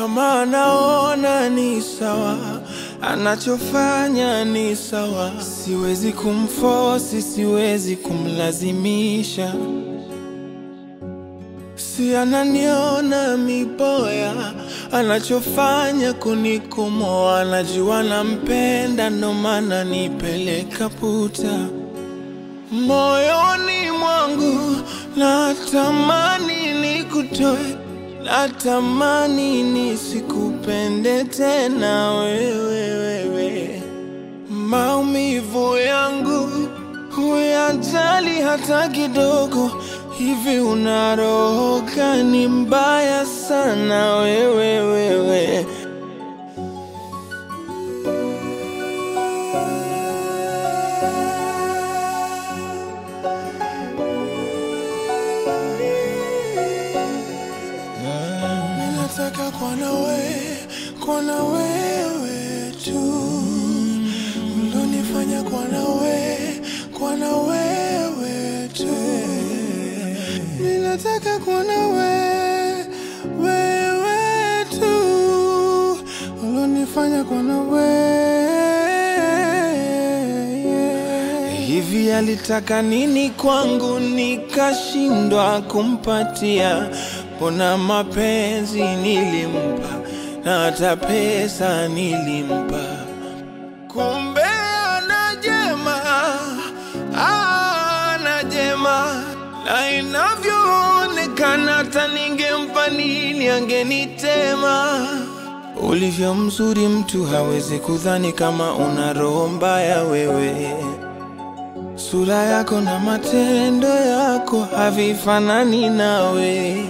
kama anaona ni sawa, anachofanya ni sawa. Siwezi kumfosi, siwezi kumlazimisha. Si ananiona miboya, anachofanya kunikomoa. Anajua nampenda, ndo maana nipeleka puta moyoni mwangu. Natamani nikutoe, natamani nisikupende tena wewe, wewe. Maumivu yangu huyajali hata kidogo. Hivi una roho gani mbaya sana wewe, wewe. Ninataka kuwa na wewe, kuwa na wewe tu, ulonifanya kuwa na wewe, kuwa na wewe tu. Ninataka kuwa na wewe, wewe tu, ulonifanya kuwa na wewe. Hivi alitaka nini kwangu nikashindwa kumpatia? Mbona mapenzi nilimpa na hata pesa nilimpa, kumbe ana jema, ana jema, na inavyoonekana hata ningempa nini angenitema. Ulivyo mzuri mtu hawezi kudhani kama una roho mbaya wewe. Sura yako na matendo yako havifanani nawe.